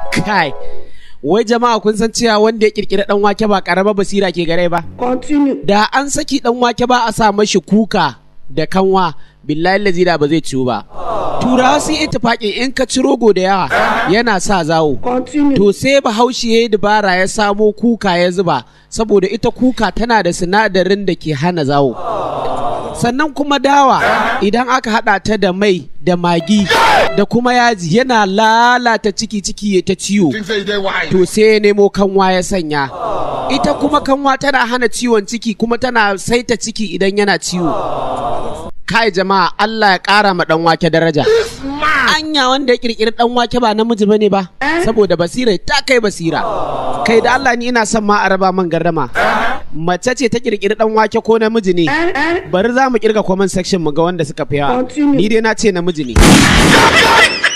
kai wai jama'a kun san cewa wanda ya kirkiri dan wake ba karama basira ke gare ba Continue. da an saki dan wake ba a sa mashi kuka da kanwa billahi lazi da ba zai ciwu ba turawa sun ittifaqin in ka ci rogo da yawa yana sa zawo Continue. to sai bahaushe ya yi dabara ya samo kuka ya zuba saboda ita kuka tana da sinadarin da ke hana zawo sannan kuma dawa idan aka hada ta da mai da magi da kuma yaji yana lalata ciki ciki ya ta ciwo Think say you dey wise. to sai ya nemo kanwa ya sanya ita kuma kanwa tana hana ciwon ciki kuma tana saita ciki idan yana ciwo kai jama'a Allah ya ƙara ma ɗan wake daraja anya wanda ya kirkiri ɗan wake ba namiji bane ba saboda basira ta kai basira kai da Allah ni ina son ma a raba man gardama mace ce ta kirkiri ɗan wake ko namiji ne bari za mu kirga comment section mu ga wanda suka fi yawa Continue. ni dai na ce namiji ne